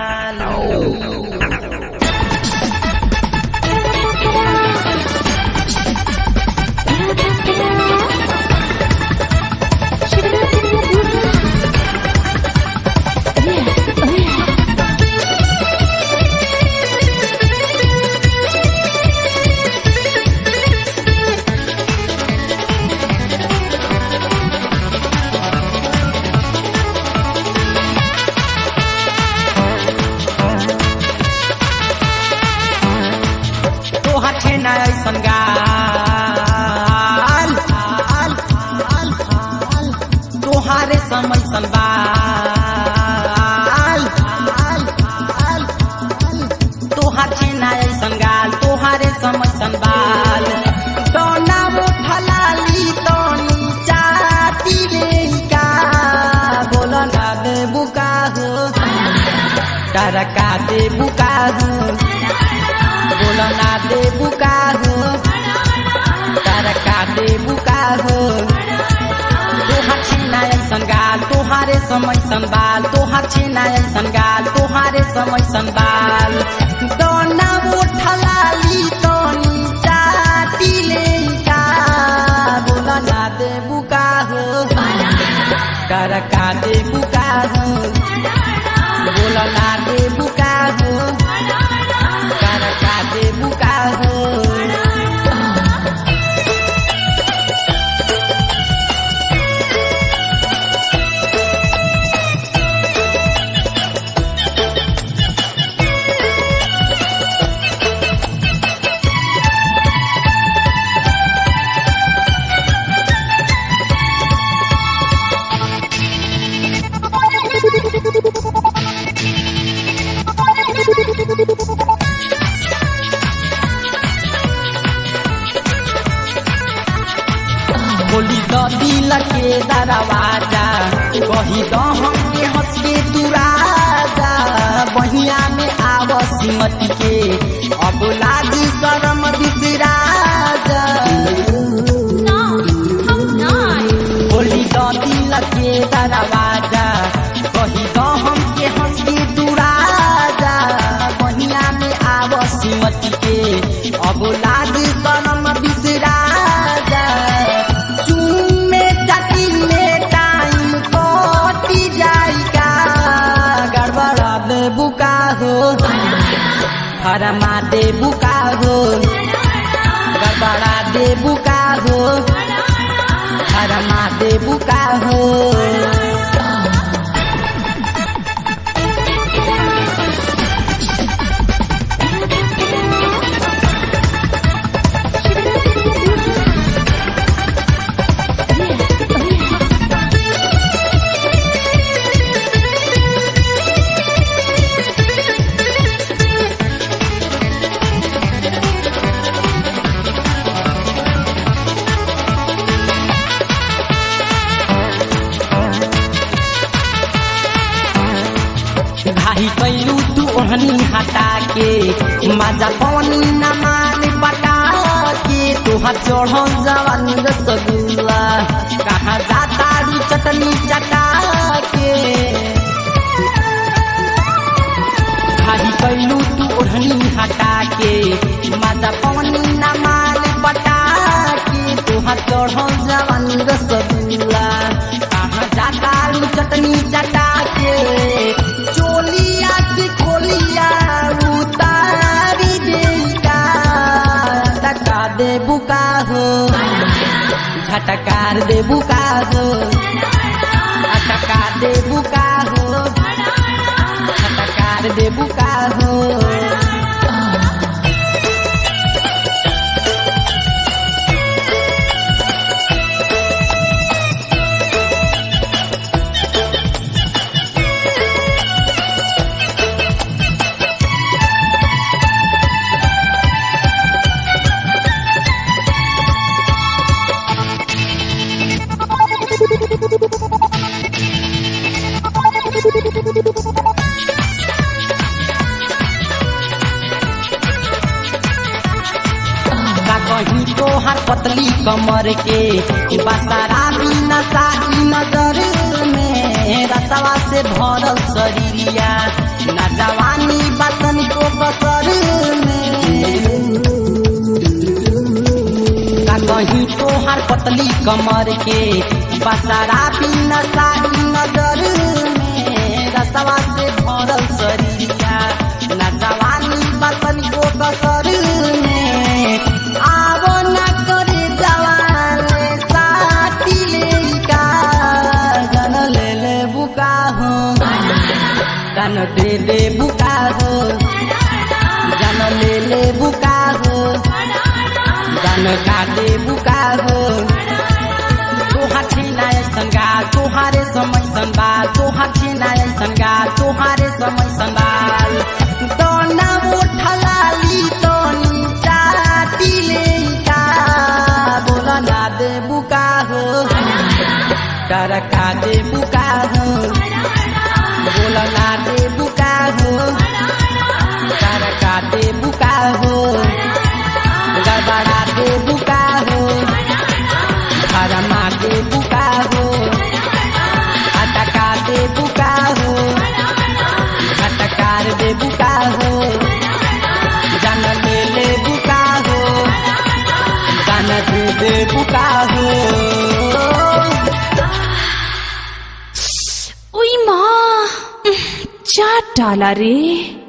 तोहर छे ना ऐसन गाल तोहारे समय संबाल तोहार छे ना ऐसन गाल तोहारे समय संबाल दोना वो फलाली तोनी चाटी ले का बोल ना दे बुका हो टरका दे बुका हो बोलो ना दे बुका हो तरका दे बुका हो तोहार छेना ऐसन गाल तोहारे समय संबाल तोहार छेना ऐसन गाल तोहारे समय संबाल दोना उठलाली तोनी चाटी ले का बोलो ना दे बुका हो तरका दे बुका हो बोलो ना दे बुका हो तरका दे बुका हो बोली तो दिल के दरवाजा कही तो हमके हंस के तू राजा बहिया में आव सिमती के अब लाज शरम बिसराजा No, I'm not. बोली तो दिल के दरवाजा कही तो हमके हंस के तू राजा बहिया में आव सिमती के अब लाज शरम बिसराजा चूमे चाटी में टाइम कटी जाएगा गड़बड़ा दे बुका हो फरमा दे बुका हो गड़बड़ा दे बुका हो फरमा दे बुका हो घाही कैलू तू ओहनी हटा के माजा पानी न मान पटा के तोहार चढ़ल जवानी रसगुल्ला कहाँ जाता रू चटनी चटा के घाही कैलू तू ओढ़नी हटा के माजा पानी न मान पटा के तोहार चढ़ल जवानी रसगुल्ला कहाँ जाता रू चटनी चटा के चोलिया की खोलिया उतारी देगा टका दे बुका हो झटकार दे बुका हो झटकार दे बुका हो झटकार दे बुका हो का कहीं तो हर पतली कमर के बसारा बिना साही नजर में रसवा से भरल शरीरिया नजवा कहीं तोहार पतली कमर के बसारा बिना सारी नजर में रसवा से भरल शरीरिया न जवानी बतन को कसर में आवो न करे जवान साथी लेका जन ले ले बुका हो जन दे दे बुका हो जन ले ले बुका हो जन का दे बुका हो तोहार छिनाय संगा तोहारे समय संबा तोहार छिनाय संगा तोहारे समय संबाल दोना उठलाली तोनी चाटिले का बोला ना दे बुका हो डरका दे बुका हो बोला ना दे बुका हो डरका दे बुका हो गड़बड़ा दे बुका हो हरमा दे बुका हो अटका दे बुका हो अटकार दे बुका हो जन ले ले बुका हो जन दे दे बुका हो उई माँ चाट डाला रे